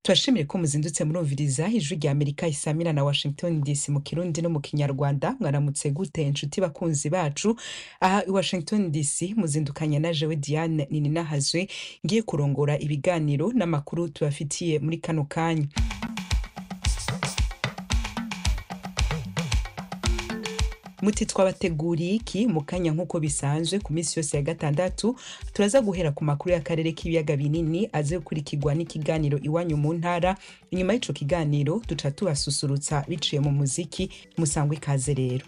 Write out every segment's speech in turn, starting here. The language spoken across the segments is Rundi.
turashimire ko muzindutse murumviriza ijwi rya amerika isamira na washington dc mu kirundi no mu kinyarwanda mwaramutse gute inshuti bakunzi bacu aha i washington dc muzindukanye na jewe diane nininahazwe ngiye kurongora ibiganiro n'amakuru tubafitiye muri kano kanya muti twabateguriye iki mu kanya nk'uko bisanzwe ku minsi yose ya gatandatu turaza guhera ku makuru y'akarere k'ibiyaga binini aze gukurikirwa n'ikiganiro iwanyu mu ntara inyuma y'ico kiganiro duca tubasusurutsa biciye mu muziki musangwe ikaze rero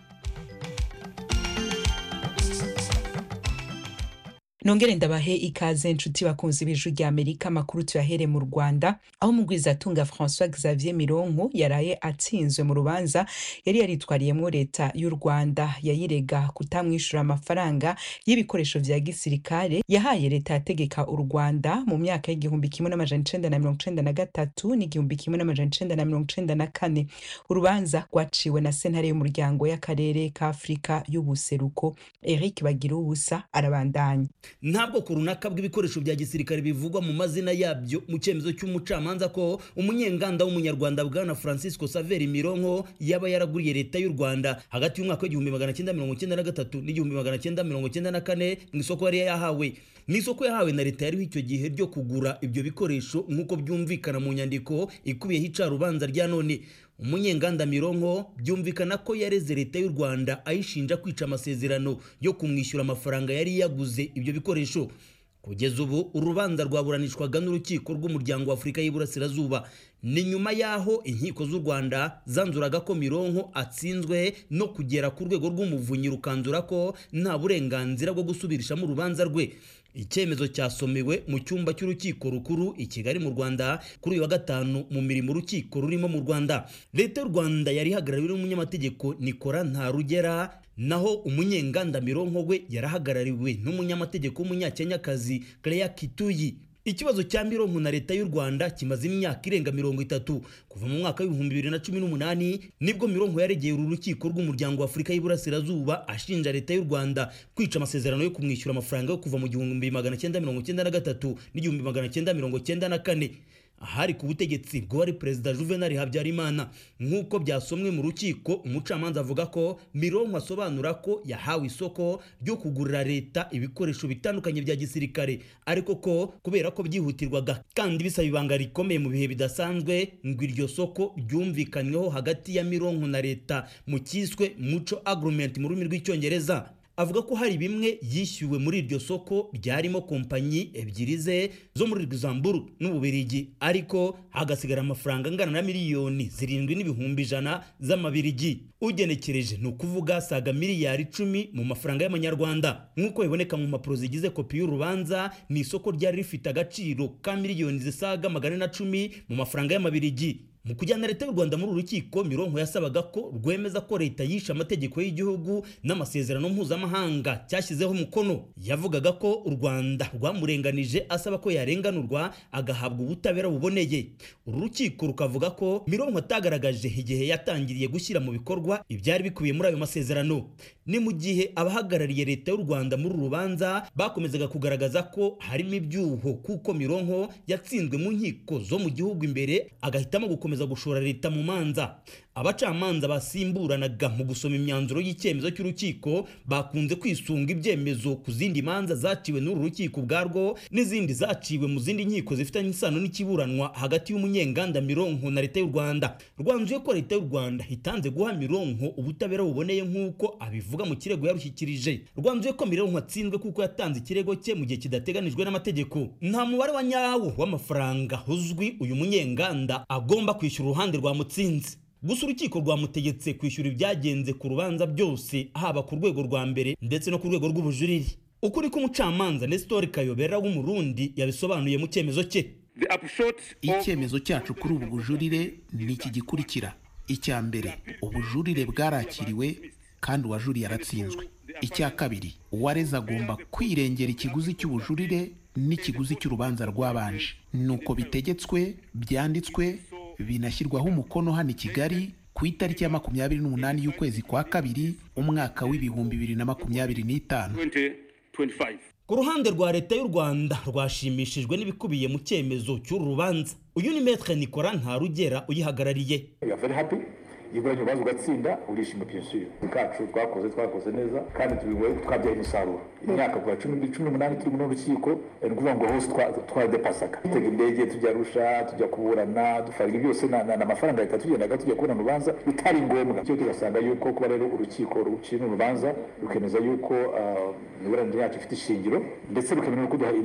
nongere ndabahe ikaze nshuti bakunzi b'ijwi rya amerika amakuru tuyahere mu rwanda aho mugwizatunga françois xavier mironko yaraye atsinzwe mu rubanza yari yaritwariyemwo leta y'u rwanda yayirega kutamwishyura amafaranga y'ibikoresho vya gisirikare yahaye leta yategeka u rwanda mu myaka y'igihumbi kimwe n'amajana icenda na mirongo icenda na gatatu n'igihumbi kimwe n'amajana icenda na mirongo icenda na kane urubanza rwaciwe na sentare y'umuryango y'akarere ka afurika y'ubuseruko eric bagira ubusa arabandanya ntabwo ku runaka bw'ibikoresho bya gisirikare bivugwa mu mazina yabyo mu cyemezo cy'umucamanza ko umunyenganda w'umunyarwanda bwana francisco saveri mironko yaba yaraguriye leta y'u rwanda hagati y'umwaka w'igihumbi magana cyenda mirongo cyenda na gatatu n'igihumbi magana cyenda mirongo cyenda na kane mu isoko yari yahawe mu isoko yahawe na leta yariho icyo gihe ryo kugura ibyo bikoresho nk'uko byumvikana mu nyandiko ikubiyeho icarubanza rya none umunyenganda mironko byumvikana ko yareze leta y'u rwanda ayishinja kwica amasezerano yo kumwishyura amafaranga yari yaguze ibyo bikoresho kugeza ubu urubanza rwaburanishwaga n'urukiko rw'umuryango wa afurika y'iburasirazuba ni nyuma y'aho inkiko z'u rwanda zanzuraga ko mironko atsinzwe no kugera ku rwego rw'umuvunyi rukanzura ko nta burenganzira bwo gusubirishamo urubanza rwe icyemezo cyasomewe mu cyumba cy'urukiko rukuru i kigali mu rwanda kuri uyu wa gatanu mu mirimo urukiko rurimo mu rwanda leta y'u rwanda yari ihagarariwe n'umunyamategeko nikora ntarugera naho umunyenganda mironko we yarahagarariwe n'umunyamategeko w'umunyakenyakazi Claire Kituyi ikibazo cya mironko na leta y'u rwanda kimaze imyaka irenga mirongo itatu kuva mu mwaka w'ibihumbi bibiri na cumi n'umunani nibwo mironko yaregeye uru rukiko rw'umuryango wa afurika y'iburasirazuba ashinja leta y'u rwanda kwica amasezerano yo kumwishyura amafaranga yo kuva mu gihumbi magana cyenda mirongo cyenda na gatatu n'igihumbi magana cyenda mirongo cyenda na kane ahari ku butegetsi bw'uwari perezida juvenal habyarimana nk'uko byasomwe mu rukiko umucamanza avuga ko mironko asobanura ko yahawe isoko ryo kugurira leta ibikoresho bitandukanye bya gisirikare ariko ko kubera ko byihutirwaga kandi bisaba ibanga rikomeye mu bihe bidasanzwe ngo iryo soko ryumvikanyweho hagati ya mironko na leta mu cyiswe muco agreement mu rurimi rw'icyongereza avuga ko hari bimwe yishyuwe muri iryo soko byarimo kompanyi ebyiri ze zo muri Luxembourg n'Ububirigi ariko hagasigara amafaranga angana na miliyoni zirindwi n'ibihumbi ijana z'amabirigi ugenekereje ni ukuvuga saga miliyari icumi mu mafaranga y'amanyarwanda nk'uko biboneka mu mpapuro zigize kopi y'urubanza ni isoko ryari rifite agaciro ka miliyoni zisaga magana na cumi mu mafaranga y'amabirigi mu kujyana leta y'u rwanda muri uru rukiko mironko yasabaga ko rwemeza ko leta yishe amategeko y'igihugu n'amasezerano mpuzamahanga cyashyizeho umukono yavugaga ko u rwanda rwamurenganije asaba ko yarenganurwa agahabwa ubutabera buboneye uru rukiko rukavuga ko mironko atagaragaje igihe yatangiriye gushyira mu bikorwa ibyari bikubiye muri ayo masezerano ni mu gihe abahagarariye leta y'u rwanda muri uru rubanza bakomezaga kugaragaza ko harimo ibyuho kuko mironko yatsinzwe mu nkiko zo mu gihugu imbere agahitamo gukomeza gushora leta mu manza abacamanza basimburanaga mu gusoma imyanzuro y'icyemezo cy'urukiko bakunze kwisunga ibyemezo ku zindi manza zaciwe n'uru rukiko ubwarwo n'izindi zaciwe mu zindi nkiko zifitanye isano n'ikiburanwa hagati y'umunyenganda mironko na leta y'u rwanda rwanzuye ko leta y'u rwanda itanze guha mironko ubutabera buboneye nk'uko abivuga mu kirego yarushyikirije rwanzuye ko mironko atsinzwe kuko yatanze ikirego cye mu gihe kidateganijwe n'amategeko nta mubare wa nyawo w'amafaranga uzwi uyu munyenganda agomba kwishyura uruhande rwamutsinze gusa urukiko rwamutegetse kwishyura ibyagenze ku rubanza byose haba ku rwego rwa mbere ndetse no ku rwego rw'ubujurire ukuri k'umucamanza Nestor Kayobera w'umurundi yabisobanuye mu cyemezo cye icyemezo cyacu kuri ubu bujurire ni iki gikurikira icya mbere ubujurire bwarakiriwe kandi uwajuriye aratsinzwe icya kabiri uwareze agomba kwirengera ikiguzi cy'ubujurire n'ikiguzi cy'urubanza rwabanje nuko bitegetswe byanditswe binashyirwaho umukono hano i kigali ku itariki ya makumyabiri n'umunani y'ukwezi kwa kabiri umwaka w'ibihumbi bibiri na makumyabiri n'itanu ku ruhande rwa leta y'u rwanda rwashimishijwe n'ibikubiye mu cyemezo cy'uru rubanza uyu ni metre nicola ntarugera uyihagarariye We are very happy iyo ubonye urubanza ugatsinda urishima byinshi kacu twakoze twakoze neza kandi tubiwe twabyaye umusaruro imyaka kuva cumi cumi n'umunani turi muri urukiko ni ukuvuga ngo hose twadepasaga dutega indege tujya rusha tujya kuburana dufarira byose ni amafaranga leta tugendaga tujya kubona urubanza bitari ngombwa cyo tugasanga yuko kuba rero urukiko ruciye urubanza rukemeza yuko imiburanire yacu ifite ishingiro ndetse rukemera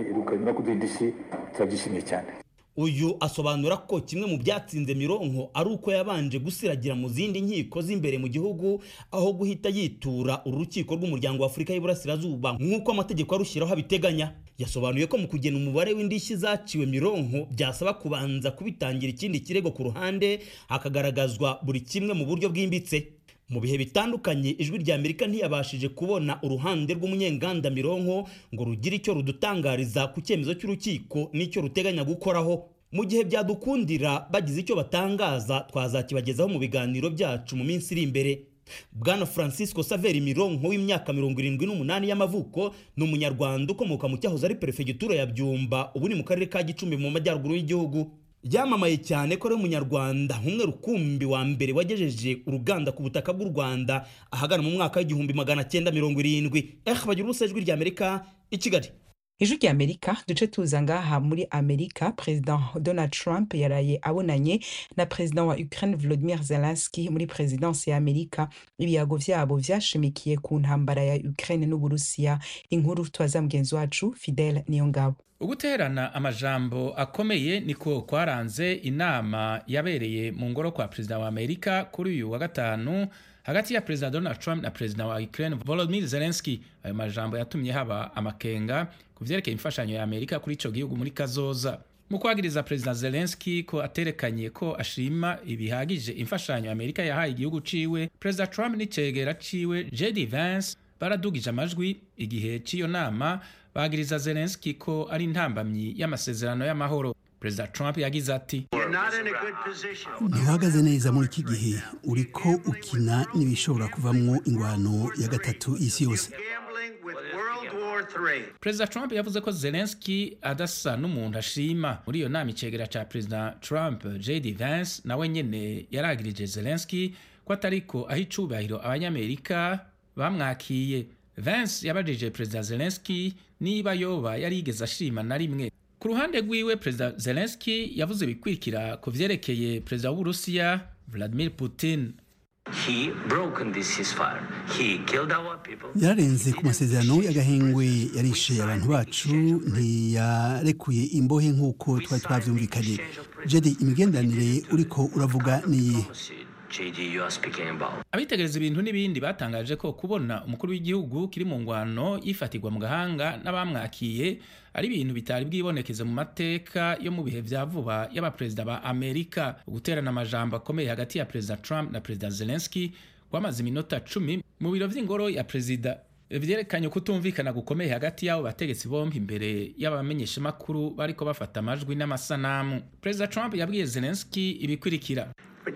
no kuduha indishyi turabyishimiye cyane uyu asobanura ko kimwe mu byatsinze mironko ari uko yabanje gusiragira mu zindi nkiko z'imbere mu gihugu aho guhita yitura uru rukiko rw'umuryango wa afurika y'iburasirazuba nk'uko amategeko arushyiraho abiteganya yasobanuye ko mu kugena umubare w'indishyi zaciwe mironko byasaba kubanza kubitangira ikindi kirego ku ruhande hakagaragazwa buri kimwe mu buryo bwimbitse mu bihe bitandukanye ijwi rya amerika ntiyabashije kubona uruhande rw'umunyenganda mironko ngo rugire icyo rudutangariza ku cyemezo cy'urukiko n'icyo ruteganya gukoraho mu gihe byadukundira bagize icyo batangaza twazakibagezaho mu biganiro byacu mu minsi iri imbere bwana francisco saveri mironko w'imyaka mirongo irindwi n'umunani y'amavuko ni umunyarwanda ukomoka mu cyahoze ari perefegitura ya byumba ubu ni mu karere ka gicumbi mu majyaruguru y'igihugu byamamaye cyane ko ari umunyarwanda nk'umwe rukumbi wa mbere wagejeje uruganda ku butaka bw'u rwanda ahagana mu mwaka w'igihumbi magana cyenda mirongo irindwi eh bagira ubusa ijwi rya amerika i kigali ijwi rya amerika duce tuza ngaha muri amerika perezida donald trump yaraye abonanye na perezida wa ukraine volodimir zelenski muri perezidansi ya amerika ibiyago vyabo vyashimikiye ku ntambara ya ukraine n'uburusiya inkuru twaza mugenzi wacu fidel niyongabo uguterana amajambo akomeye niko kwaranze inama yabereye mu ngoro kwa perezida wa amerika kuri uyu wa gatanu hagati ya perezida donald trump na perezida wa ukraine volodymyr zelensky ayo majambo yatumye haba amakenga ku vyerekeye imfashanyo ya amerika kuri ico gihugu muri kazoza mu kwagiriza perezida zelensky ko aterekanye ko ashima ibihagije imfashanyo amerika yahaye igihugu ciwe perezida trump n'icegera ciwe jd vance baradugije amajwi igihe cy'iyo nama bagiriza zelenski ko ari intambamyi y'amasezerano y'amahoro perezida trump yagize ati ntuhagaze neza muri iki gihe uriko ukina n'ibishobora kuvamwo ingwano ya gatatu isi yose perezida trump yavuze ko zelenski adasa n'umuntu ashima muri iyo nama icegera ca perezida trump jd vance nawe nyene yaragirije zelenski ko atariko aho icubahiro abanyamerika bamwakiye vance yabajije perezida zelenski niba yoba yarigeze ashima na rimwe ku ruhande rwiwe perezida zelenski yavuze bikurikira ku vyerekeye perezida w'uburusiya vladimir putin yararenze ku masezerano y'agahengwe yarishe abantu bacu ntiyarekuye imbohe nk'uko twari twavyumvikanye jedi imigenderanire uriko uravuga niyihe abitegereza ibintu n'ibindi batangaje ko kubona umukuru w'igihugu kiri mu ngwano yifatirwa mu gahanga n'abamwakiye ari ibintu bitari bwibonekeze mu mateka yo mu bihe vya vuba y'abaperezida ba amerika guterana amajambo akomeye hagati ya perezida trump na perezida zelenski kwamaze iminota cumi mu biro vy'ingoro ya perezida vyerekanye kutumvikana gukomeye hagati y'abo bategetsi bombi imbere y'abamenyeshamakuru bariko bafata amajwi n'amasanamu perezida trump yabwiye zelenski ibikurikira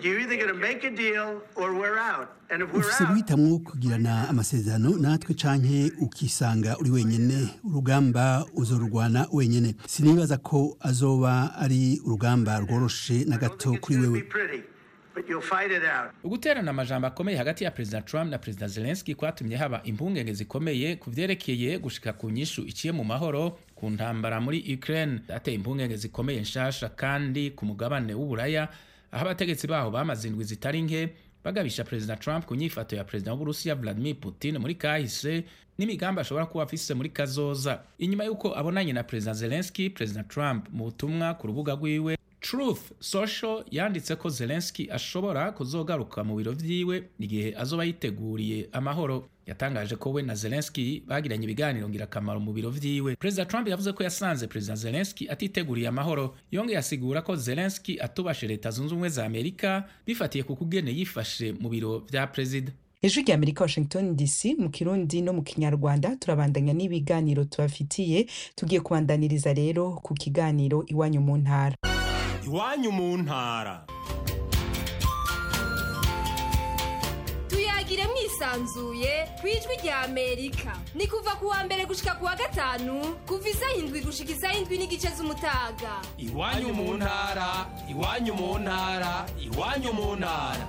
ufise guhitamwo kugirana amasezerano natwe canke ukisanga uri wenyene urugamba uzorurwana wenyene sinibaza ko azoba ari urugamba rworoshe na gato kuri wewe uguterana amajambo akomeye hagati ya perezida trump na perezida zelenski kwatumye haba impungenge zikomeye ku vyerekeye gushika ku nyishu iciye mu mahoro ku ntambara muri ukraine ateye impungenge zikomeye nshasha kandi ku mugabane w'uburaya aho abategetsi baho bamaze indwi zitari nke bagabisha perezida trump ku nyifato ya perezida w'uburusiya vladimir putin muri kahise n'imigambi ashobora kuba afise muri kazoza inyuma y'uko abonanye na perezida zelenski perezida trump mu butumwa ku rubuga rwiwe truth social yanditse ko zelenski ashobora kuzogaruka mu biro vyiwe igihe azoba yiteguriye amahoro yatangaje ko we na zelenski bagiranye ibiganiro ngirakamaro mu biro vyiwe perezida trump yavuze ko yasanze perezida zelenski atiteguriye amahoro yongeye asigura ko zelenski atubashe leta zunze ubumwe za amerika bifatiye ku kugene yifashe mu biro vya perezida ijwi rya amerika washington dc mu kirundi no mu kinyarwanda turabandanya n'ibiganiro tubafitiye tugiye kubandaniriza rero ku kiganiro iwanyu mu ntara iwanyu mu ntara tuyagire mwisa yisanzuye ku ijwi rya amerika ni kuva ku wa mbere gushika ku wa gatanu kuva isaha indwi gushika isaha indwi n'igice z'umutaga iwanyu mu ntara iwanyu mu ntara iwanyu mu ntara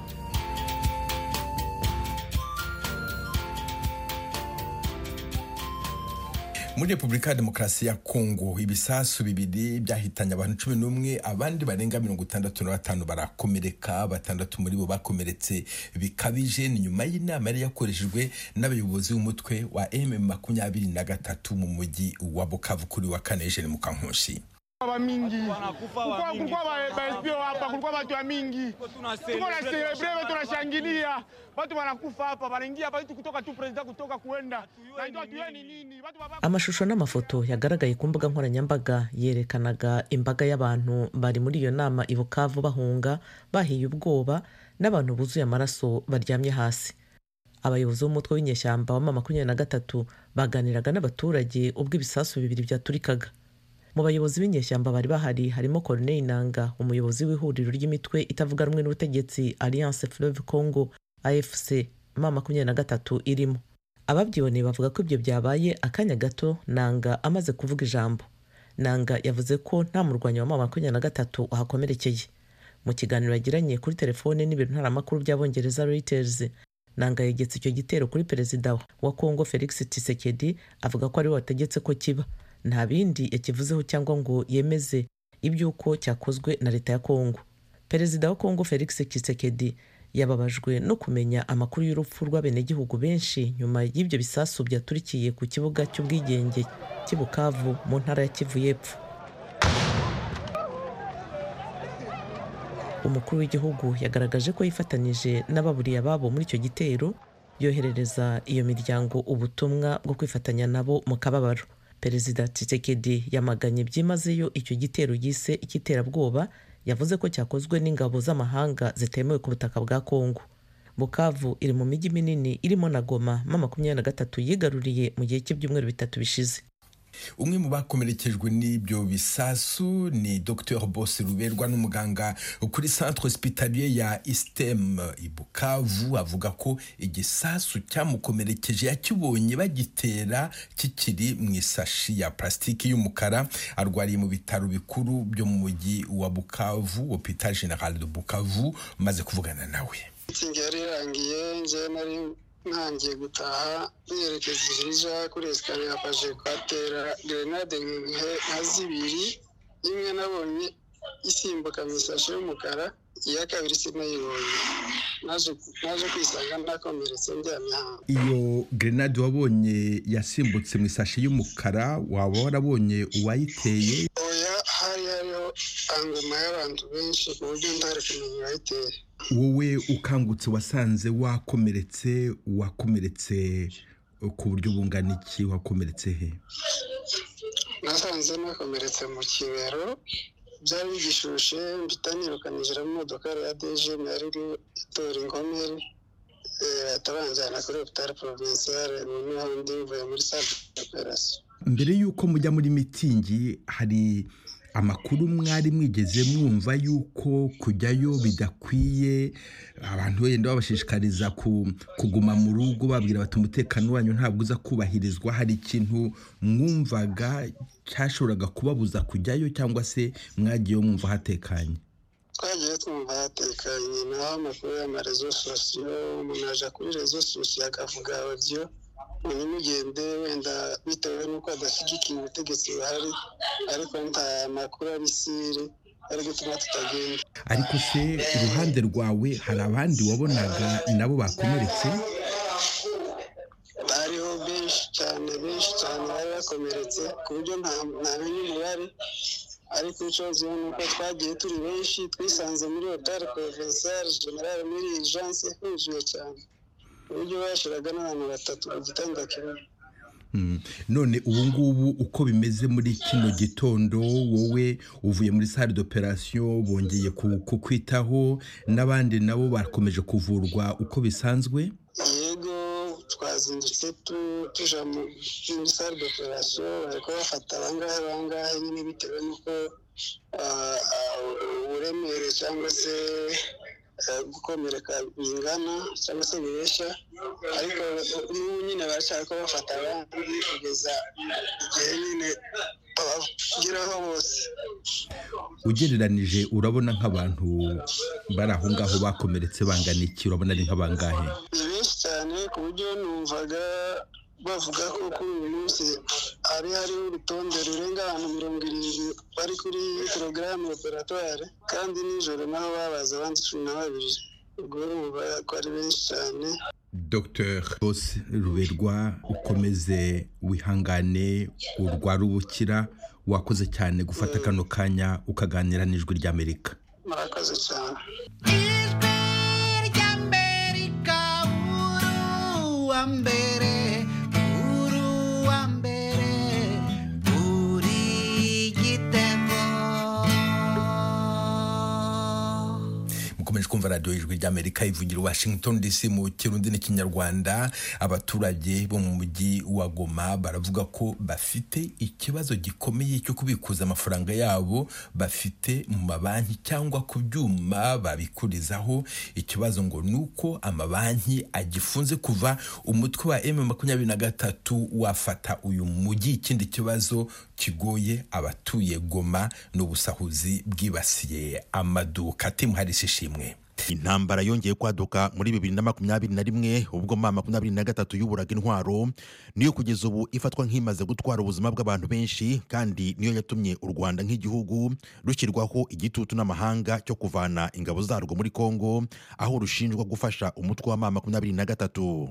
muri repubulika ya demokarasi ya kongo ibisasu bibiri byahitanye abantu cumi n'umwe abandi barenga mirongo itandatu na batanu barakomereka batandatu muri bo bakomeretse bikabije ni nyuma y'inama yari yakoreshejwe n'abayobozi b'umutwe wa m makumyabiri na gatatu mu mujyi wa bukavu kuri wa kane eugene mukankushi wa mingi kulikuwa kulikuwa baespio hapa kulikuwa watu wa mingi tuko na celebre tunashangilia watu wanakufa hapa wanaingia hapa itu kutoka tu president kutoka kuenda na ndio tuyeni nini watu baba amashusho n'amafoto yagaragaye ku mbuga nkoranyambaga yerekanaga imbaga y'abantu bari muri iyo nama i bukavu bahunga bahiye ubwoba n'abantu buzuye amaraso baryamye hasi abayobozi b'umutwe w'inyeshyamba wa makumyabiri na gatatu baganiraga n'abaturage ubwo ibisasu bibiri byaturikaga mu bayobozi b'inyeshyamba bari bahari harimo Corneille Nanga umuyobozi w'ihuriro ry'imitwe itavuga rumwe n'ubutegetsi Alliance Fleuve Congo AFC ma makumyabiri na gatatu irimo ababyiboneye bavuga ko ibyo byabaye akanya gato Nanga amaze kuvuga ijambo Nanga yavuze ko nta murwanyi wa ma makumyabiri na gatatu wahakomerekeye mu kiganiro yagiranye kuri telefone n'ibiro ntaramakuru by'abongereza Reuters Nanga yegetse icyo gitero kuri perezida wa Congo Felix Tshisekedi avuga ko ariwe wategetse ko kiba nta bindi yakivuzeho cyangwa ngo yemeze iby'uko cyakozwe na leta ya kongo perezida wa kongo felix Tshisekedi yababajwe no kumenya amakuru y'urupfu rw'abenegihugu benshi nyuma y'ibyo bisasu byaturikiye ku kibuga cy'ubwigenge cy'i bukavu mu ntara ya kivu y'epfo umukuru w'igihugu yagaragaje ko yifatanyije n'ababuriye ababo muri icyo gitero yoherereza iyo miryango ubutumwa bwo kwifatanya nabo mu kababaro perezida Tshisekedi yamaganye byimazeyo icyo gitero yise icy'iterabwoba yavuze ko cyakozwe n'ingabo z'amahanga zitemewe ku butaka bwa kongo bukavu iri mu mijyi minini irimo na goma ma makumyabiri na gatatu yigaruriye mu gihe cy'ibyumweru bitatu bishize umwe mu bakomerekejwe n'ibyo bisasu ni dr bose ruberwa n'umuganga kuri centre hospitalier ya istem i bukavu avuga ko igisasu cyamukomerekeje yakibonye bagitera kikiri mu isashi ya plasitiki y'umukara arwariye mu bitaro bikuru byo mu mujyi wa bukavu hopital general de bukavu maze kuvugana nawe itsinda yari irangiye njyewe nari ntangiye gutaha nerekeza ijirija kuri esikariye hapaje kuhatera gerenade nka zibiri imwe nabonye isimbuka mu isashi y'umukara iya kabiri sinayibonye naje kwisanga nakomeretse ndyamye hanze iyo gerenade wabonye yasimbutse mu isashi y'umukara waba warabonye uwayiteye oya hari hariho angoma y'abantu benshi ku buryo ntari kumenya uwayiteye wowe ukangutse wasanze wakomeretse wakomeretse ku buryo bungana iki wakomeretse he nasanze nakomeretse mu kibero byari bigishushe mpita nirukanijira mu modoka ya dejeni yari iri itora inkomeri atabanjyana kuri hopitali porovinsiyare noneho ndi mvuye muri sale operasiyo mbere y'uko mujya muri mitingi hari amakuru mwari mwigeze mwumva yuko kujyayo bidakwiye abantu wenda babashishikariza kuguma mu rugo babwira bati umutekano wanyu ntabwo uza kubahirizwa hari ikintu mwumvaga cyashoboraga kubabuza kujyayo cyangwa se mwagiyeyo mwumva hatekanye twagiye twumva hatekanye naho amakuru y'amarezo sosiyo umuntu aja kuri rezo sosiyo akavuga audio umuntu ugende wenda bitewe n'uko adashyigikiye ubutegetsi buhari ariko nta makuru abisire ari gutuma tutagenda ariko se iruhande rwawe hari abandi wabonaga nabo bakomeretse bariho benshi cyane benshi cyane bari bakomeretse ku buryo ntamenya umubare ariko ikibazo ni uko twagiye turi benshi twisanze muri hoteli porovinsiyare generale muri ijanse huzuye cyane ku buryo bashiraga n'abantu batatu ku gitanda kimwe none ubu ngubu uko bimeze muri kino gitondo wowe uvuye muri sale d'operation bongeye kukwitaho n'abandi nabo bakomeje kuvurwa uko bisanzwe yego twazindutse tuja muri sale d'operation bariko bafata abangahe bangahe nyine bitewe n'uko uburemere cyangwa se eh, gukomereka bingana cyangwa se bibeshya ariko n'ubu nyine baracyari ko bafata abandi kugeza igihe nyine babageraho bose ugereranije urabona nk'abantu bari aho ngaho bakomeretse bangana iki urabona ari nk'abangahe ni benshi cyane ku buryo numvaga bavuga ko kuri uyu munsi hari hariho urutonde rurenga abantu mirongo irindwi bari kuri porogaramu operatware kandi nijoro naho babaza abandi cumi na babiri ubwo urumva ko ari benshi cyane dr bose ruberwa ukomeze wihangane urwara ubukira wakoze cyane gufata kano kanya ukaganira n'ijwi ry'amerika murakoze cyane uwa mbere uri uwa mbere uri igitego mukomeje kumva radiyo y'ijwi ry'amerika ivugira i washington dc mu kirundi n'ikinyarwanda abaturage bo mu mujyi wa goma baravuga ko bafite ikibazo gikomeye cyo kubikuza amafaranga yabo bafite mu mabanki cyangwa ku byuma babikurizaho ikibazo ngo ni uko amabanki agifunze kuva umutwe wa m makumyabiri na gatatu wafata uyu mujyi ikindi kibazo kigoye abatuye goma n'ubusahuzi bwibasiye amaduka timu harisi ishimwe intambara yongeye kwaduka muri bibiri na makumyabiri na rimwe ubwo ma makumyabiri na gatatu y'uburaga intwaro niyo kugeza ubu ifatwa nk'imaze gutwara ubuzima bw'abantu benshi kandi niyo yatumye u rwanda nk'igihugu rushyirwaho igitutu n'amahanga cyo kuvana ingabo zarwo muri kongo aho rushinjwa gufasha umutwe wa ma makumyabiri na gatatu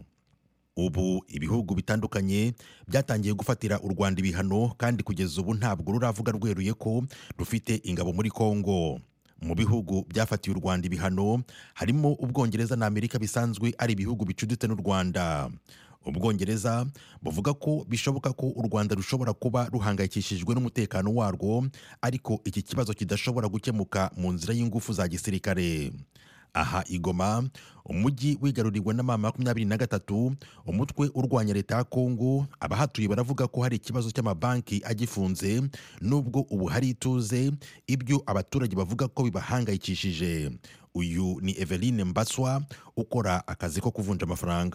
ubu ibihugu bitandukanye byatangiye gufatira u rwanda ibihano kandi kugeza ubu ntabwo ruravuga rweruye ko rufite ingabo muri kongo mu bihugu byafatiye u rwanda ibihano harimo ubwongereza na amerika bisanzwe ari ibihugu bicuditse n'u rwanda ubwongereza buvuga ko bishoboka ko u rwanda rushobora kuba ruhangayikishijwe n'umutekano warwo ariko iki kibazo kidashobora gukemuka mu nzira y'ingufu za gisirikare aha igoma umujyi wigaruriwe na mama makumyabiri na gatatu umutwe urwanya leta ya kongo abahatuye baravuga ko hari ikibazo cy'amabanki agifunze nubwo ubu hari ituze ibyo abaturage bavuga ko bibahangayikishije uyu ni eveline mbaswa ukora akazi ko kuvunja amafaranga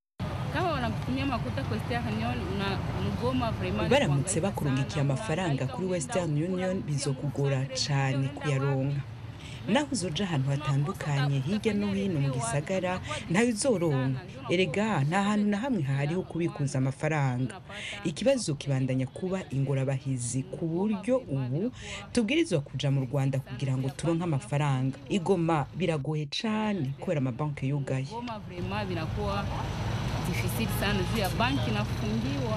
kama wanakutumia makuta kwa Western Union una mgoma vraiment baramutse bakurungikiye amafaranga kuri western union bizokugora cyane kuyaronka naho uzoja ahantu hatandukanye hirya no hino mu gisagara ntawe uzoronka erega nta hantu na hamwe hahariho kubikuza amafaranga ikibazo kibandanya kuba ingorabahizi ku buryo ubu tubwirizwa kuja mu rwanda kugira ngo turonke amafaranga igoma biragoye cane kubera amabanki yugaye Goma vraiment vinakuwa difficile sana juu ya banki inafungiwa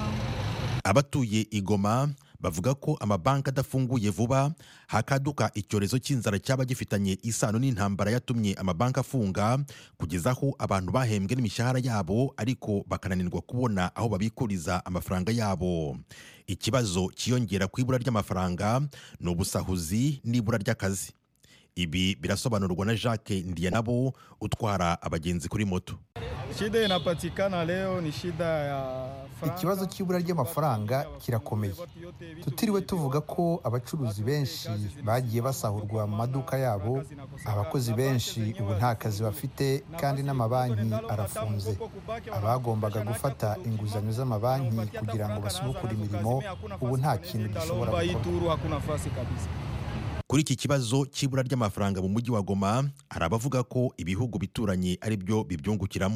abatuye igoma bavuga ko amabanki adafunguye vuba hakaduka icyorezo cy'inzara cyaba gifitanye isano n'intambara yatumye amabanki afunga kugeza aho abantu bahembwe n'imishahara yabo ariko bakananirwa kubona aho babikuriza amafaranga yabo ikibazo cyiyongera ku ibura ry'amafaranga ni ubusahuzi n'ibura ry'akazi ibi birasobanurwa na jacques ndiyanabo utwara abagenzi kuri moto Shida inapatikana leo ni shida ya ikibazo cy'ibura ry'amafaranga kirakomeye tutiriwe tuvuga ko abacuruzi benshi bagiye basahurwa mu maduka yabo abakozi benshi ubu nta kazi bafite kandi n'amabanki arafunze abagombaga gufata inguzanyo z'amabanki kugira ngo basubukure imirimo ubu nta kintu gishobora Lomba hii gukorwa turu hakuna nafasi kabisa. kuri iki kibazo cy'ibura ry'amafaranga mu mujyi wa goma hari abavuga ko ibihugu bituranye ari byo bibyungukiramo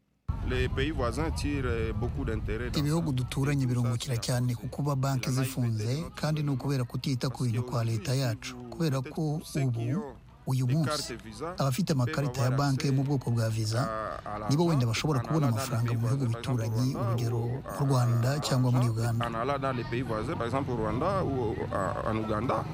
Les pays voisins tirent beaucoup d'intérêt dans ibihugu duturanye birungukira cyane ku kuba banki zifunze kandi ni ukubera kutita ku bintu kwa leta yacu kubera ko ubu uyu munsi abafite amakarita ya banki yo mu bwoko bwa viza nibo wenda bashobora kubona amafaranga mu bihugu bituranye urugero mu rwanda cyangwa muri uganda en allant dans les pays voisins, par exemple au Rwanda ou à- en Ouganda.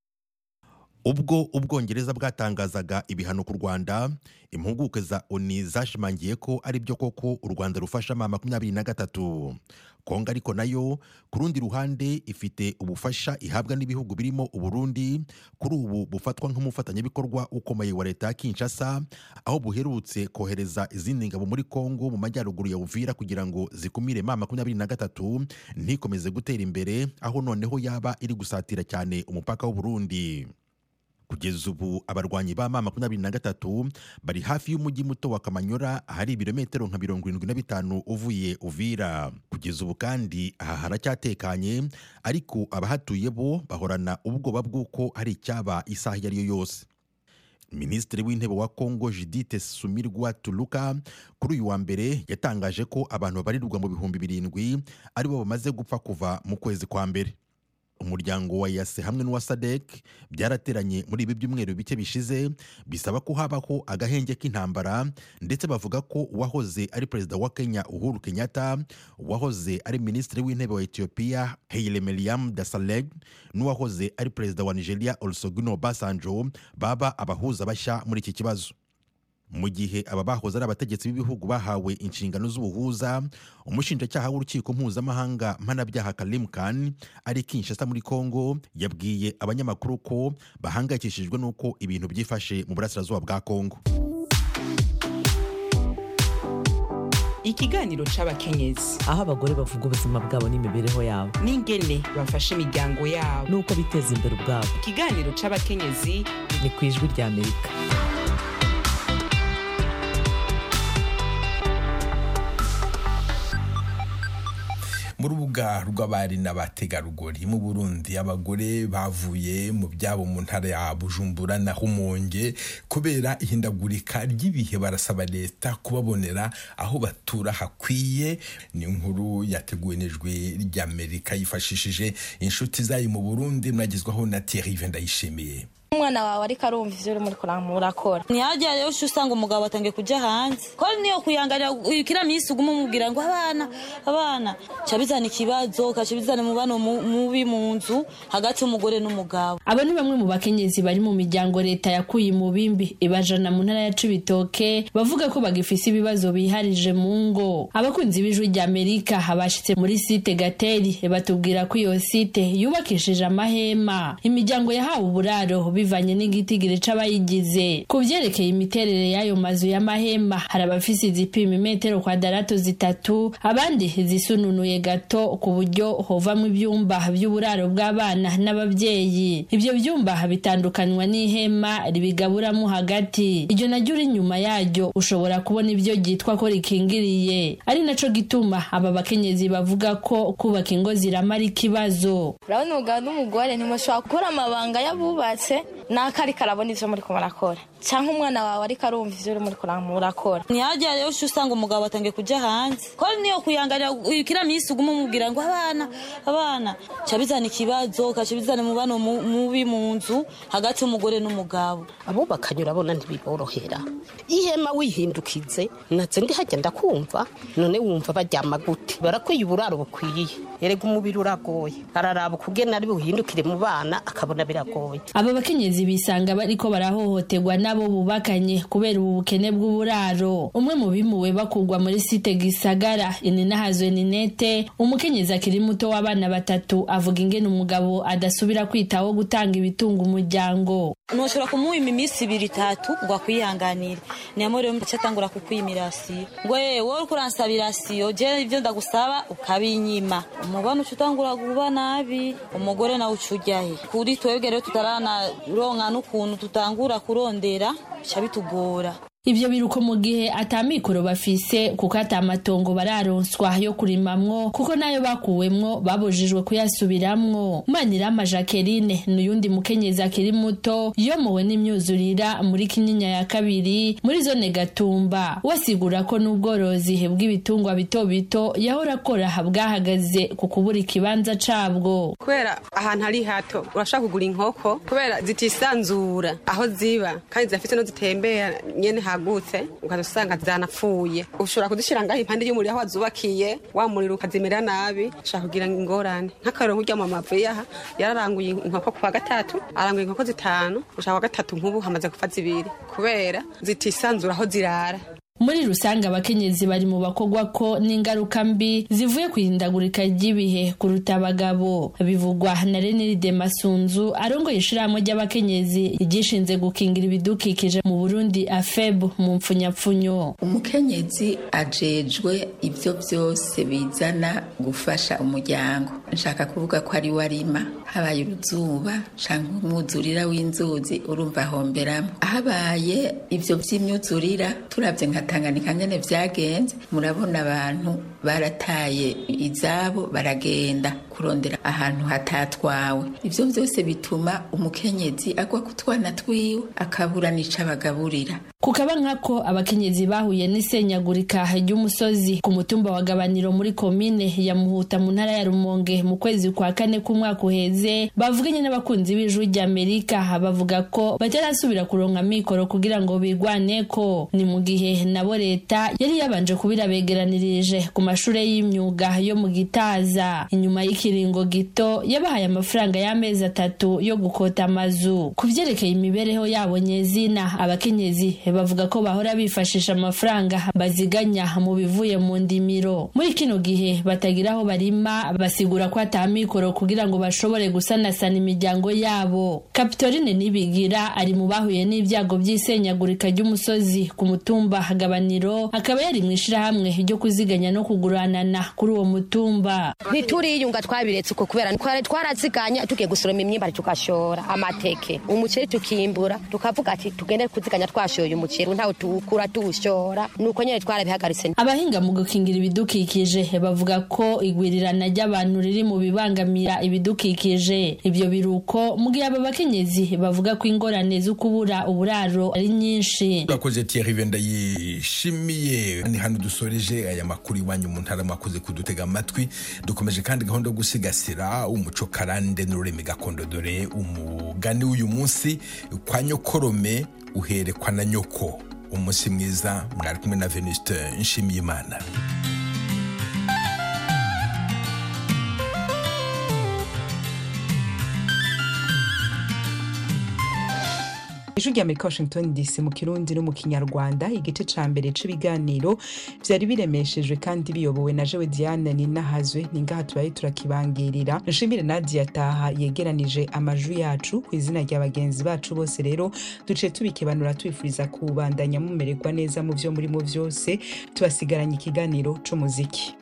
ubwo ubwongereza bwatangazaga ibihano ku rwanda impuguke za oni zashimangiye ko ari byo koko u rwanda rufasha ma makumyabiri na gatatu kongo ariko nayo ku rundi ruhande ifite ubufasha ihabwa n'ibihugu birimo uburundi kuri ubu bufatwa nk'umufatanyabikorwa ukomeye wa leta ya kinshasa aho buherutse kohereza izindi ngabo muri kongo mu majyaruguru ya uvira kugira ngo zikumire ma makumyabiri na gatatu ntikomeze gutera imbere aho noneho yaba iri gusatira cyane umupaka w'uburundi kugeza ubu abarwanyi ba ma makumyabiri na gatatu bari hafi y'umujyi muto wa kamanyora ahari ibirometero nka mirongo irindwi na bitanu uvuye uvira kugeza ubu kandi aha haracyatekanye ariko abahatuye bo bahorana ubwoba bw'uko hari icyaba isaha iyo ari yo yose minisitiri w'intebe wa kongo judite sumirwa tuluka kuri uyu wa mbere yatangaje ko abantu babarirwa mu bihumbi birindwi aribo bamaze gupfa kuva mu kwezi kwa mbere umuryango wa yase hamwe n'uwa sadek byarateranye muri ibi byumweru bike bishize bisaba ko habaho agahenge k'intambara ndetse bavuga ko uwahoze ari perezida wa kenya uhuru kenyatta uwahoze ari minisitiri w'intebe wa etiyopiya haile mariam dasaleg n'uwahoze ari perezida wa nigeria olusegun obasanjo baba abahuza bashya muri iki kibazo mu gihe aba bahoze ari abategetsi b'ibihugu bahawe inshingano z'ubuhuza umushinjacyaha w'urukiko mpuzamahanga mpanabyaha karim khan ari kinshasa muri congo yabwiye abanyamakuru ko bahangayikishijwe n'uko ibintu byifashe mu burasirazuba bwa congo ikiganiro c'abakenyezi aho abagore bavuga ubuzima bwabo n'imibereho yabo n'ingene bafasha imiryango yabo n'uko biteza imbere ubwabo ikiganiro c'abakenyezi ni ku ijwi rya amerika mu rubuga rw'abari n'abategarugori mu burundi abagore bavuye mu byabo mu ntara ya bujumbura na humonge kubera ihindagurika ry'ibihe barasaba leta kubabonera aho batura hakwiye ni inkuru yateguwe n'ijwi ry'amerika yifashishije inshuti zayo mu burundi mwagezwaho na thierry ndayishimiye umwana wawe ariko arumva ivyo uri muri murakora ntihagire rero uca usanga umugabo atangiye kujya hanze ko niyo kuyangarira kiriya minsi uguma umubwira ngo abana abana ca bizana ikibazo kaca bizana umubano mubi mu nzu hagati y'umugore n'umugabo abo ni bamwe mu bakenyezi bari mu miryango leta yakuye mu bimbi ibajana mu ntara ya cibitoke bavuga ko bagifise ibibazo biharije mu ngo abakunzi b'ijwi rya amerika bashitse muri site gateri batubwira ko iyo site yubakishije amahema imiryango yahawe uburaro bivanye n'igitigiri c'abayigize ku vyerekeye imiterere y'ayo mazu y'amahema hari abafise izipima imetero kwadarato zitatu abandi zisununuye gato ku buryo hovamwo ivyumba vy'uburaro bw'abana n'abavyeyi ivyo vyumba bitandukanywa n'ihema ribigaburamo hagati iryo naryo uri inyuma yaryo ushobora kubona ivyo ryitwa ko rikingiriye ari naco gituma aba bakenyezi bavuga ko kubaka ingo ziramara ikibazo urabona umugabo n'umugore ntimushobora gukora amabanga y'abubatse nako ariko arabona ivyo muriko murakora canke umwana wawe ariko arumva ivyo uri muriko murakora ntihagire rero uca usanga umugabo atangiye kujya hanze ko niyo kuyangarira kiriya minsi uguma umubwira ngo abana abana ca bizana ikibazo kaca bizana umubano mubi mu nzu hagati y'umugore n'umugabo abubakanye urabona ntibiborohera ihema wihindukize natse ndi hajya ndakumva none wumva baryama gute barakwiye uburaro bukwiye erega umubiri uragoye araraba ukugena ari buhindukire mu bana akabona biragoye aba bakenyezi bisanga bariko barahohoterwa n'abo bubakanye kubera ubu bukene bw'uburaro umwe mu bimuwe bakugwa muri site gisagara ininahazwe ninete umukenyezi akiri muto w'abana batatu avuga ingene umugabo adasubira kwitaho gutanga ibitunga umuryango ntushobora kumuwima iminsi ibiri itatu ngo akwihanganire niyamo rero mbaca atangura kukwima irasiyo ngo yewe wowe uriko uransaba irasiyo je ivyo ndagusaba ukabinyima umubano uca utangura kuba nabi umugore nawe uca ujyahe kuri twebwe rero tutaranaronka n'ukuntu tutangura kurondera bica bitugora ivyo biruko mu gihe atamikoro bafise kuko atamatongo bararonswa yo kurimamwo kuko nayo bakuwemwo babujijwe kuyasubiramwo manirama jacqueline n'uyundi mukenyezi akiri muto yomowe n'imyuzurira muri kinyinya ya kabiri muri zone gatumba wasigura ko n'ubworozi bw'ibitungwa bito bito yahora akora bwahagaze ku kubura ikibanza cabwo kubera ahantu hari hato urashaka kugura inkoko kubera zitisanzura aho ziba kandi zirafite no zitembera nyene hagutse ukaza usanga zanapfuye ushobora kuzishyira ngaho impande y'umuriro aho wazubakiye wa muriro ukazimera nabi ushaka kugira ingorane nk'akarero nk'urya mu mavu yaha yararanguye inkoko ku wa gatatu aranguye inkoko zitanu ushaka wa gatatu nk'ubu hamaze gupfa zibiri kubera zitisanzura aho zirara muri rusange abakenyezi bari mu bakogwa ko n'ingaruka mbi zivuye ku ihindagurika ry'ibihe kuruta abagabo bivugwa na reniride masunzu arongoye ishirahamwe ry'abakenyezi ryishinze gukingira ibidukikije mu burundi afeb mu mpfunyapfunyo umukenyezi ajejwe ibyo byose bizana gufasha umuryango nshaka kuvuga ko ari we arima habaye uruzuba cyangwa umwuzurira w'inzuzi urumva ahomberamo habaye ibyo by'imyuzurira turabye nka tanganyika nyine byagenze murabona abantu barataye izabo baragenda kurondera ahantu hatatwawe ibyo byose bituma umukenyezi agwa ku twana twiwe akabura n'ico abagaburira kukaba nkako abakenyezi bahuye n'isenyagurika ry'umusozi ku mutumba wa gabaniro muri komine ya muhuta mu ntara ya rumonge mu kwezi kwa kane k'umwaka uheze bavuganye n'abakunzi b'ijwi ry'amerika bavuga ko batarasubira kuronka mikoro kugira ngo bigwaneko ni mu gihe nabo leta yari yabanje kubirabegeranirije ku mashure y'imyuga yo mu gitaza inyuma y'ikiringo gito yabahaye amafaranga y'amezi atatu yo gukota amazu ku vyerekeye imibereho yabo nyezina abakenyezi bavuga ko bahora bifashisha amafaranga baziganya mu bivuye mu ndimiro muri kino gihe batagira aho barima basigura ko ata mikoro kugira ngo bashobore gusanasana imiryango yabo kapitorine nibigira ari mu bahuye n'ibyago by'isenyagurika ry'umusozi ku mutumba gabaniro akaba yari mu ishirahamwe ryo kuziganya no kuguranana kuri uwo mutumba ntituriyunga twabiretse uko kubera twari twaraziganya tugiye gusoroma imyimbari tugashora amateke umuceri tukimbura tukavuga ati tugende kuziganya twashoye umuceri ntawe tuwukura tuwushora nuko nyine twarabihagaritse abahinga mu gukingira ibidukikije bavuga ko igwirirana ry'abantu riri mu bibangamira ibidukikije ibyo biruko mu gihe aba bakenyezi bavuga ko ingorane zo kubura uburaro ari nyinshi urakoze Thierry Venda yishimiye ni hano dusoreje aya makuru iwanyu mu ntara mwakoze kudutega amatwi dukomeje kandi gahunda yo gusigasira umuco karande n'ururimi gakondo dore umugani w'uyu munsi kwa nyokorome uherekwa na nyoko umunsi mwiza mwari kumwe na Venuste Nshimiyimana ijwi rya amerika washington dc mu kirundi no mu kinyarwanda igice ca mbere c'ibiganiro vyari biremeshejwe kandi biyobowe na jewe diane ninahazwe ningaha tubaye turakibangirira nshimire nadia taha yegeranije amajwi yacu ku izina rya bagenzi bacu bose rero duciye tubikebanura tubifuriza kubandanya mumererwa neza mu vyo murimo vyose tubasigaranye ikiganiro c'umuziki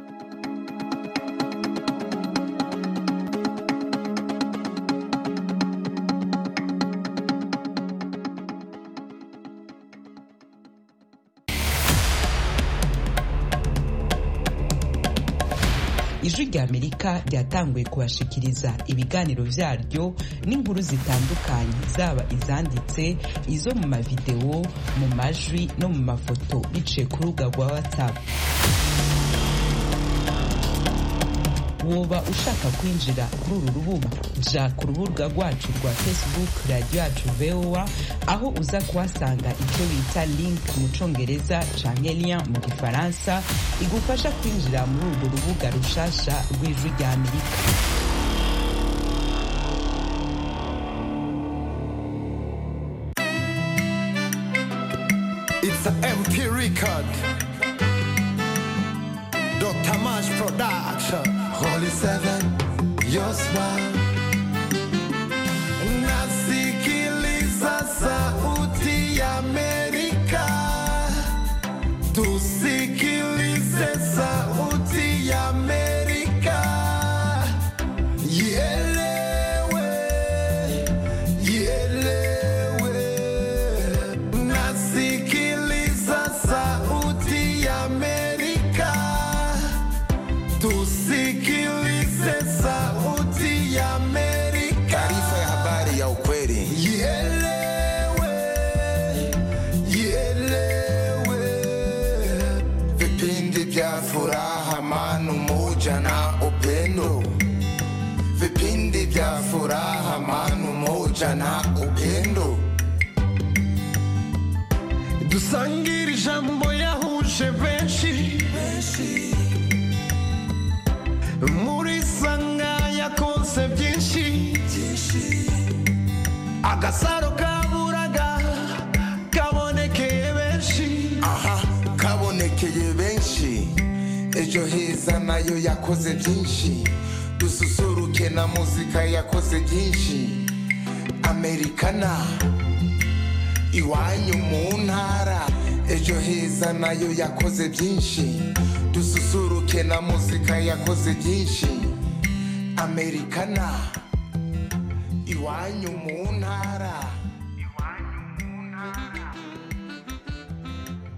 ijwi rya amerika ryatanguye kubashikiriza ibiganiro vyaryo n'inkuru zitandukanye zaba izanditse izo mu mavidewo mu majwi no mu mafoto biciye ku rubuga rwa whatsapp woba ushaka kwinjira kuri uru rubuga ja ku rubuga rwacu rwa facebook radiyo yacu voa aho uza kuhasanga icyo bita link mu congereza canke lien mu gifaransa igufasha kwinjira muri urwo rubuga rushasha rw'ijwi rya amerika It's an MP record. Dr. Mash Production. Holy Seven, your smile. Nasikiliza sauti ya Amerika. Tusikilize sauti ya Amerika. Ielewe, ielewe. Nasikiliza sauti ya Amerika. Tusikilize sauti ya Amerika. Taarifa ya habari ya ukweli. Ielewe, ielewe. Vipindi vya furaha, amani, umoja na upendo. Vipindi vya furaha, amani, umoja na upendo. Dusangire ijambo yahuje benshi muri sanga yakoze byinshi agasaro kaburaga kabonekeye benshi aha kabonekeye benshi ejo heza nayo yakoze byinshi dususuruke na muzika yakoze byinshi amerikana iwanyu mu ntara ejo heza nayo yakoze byinshi dususuruke na muzika yakoze byinshi amerikana iwanyu mu ntara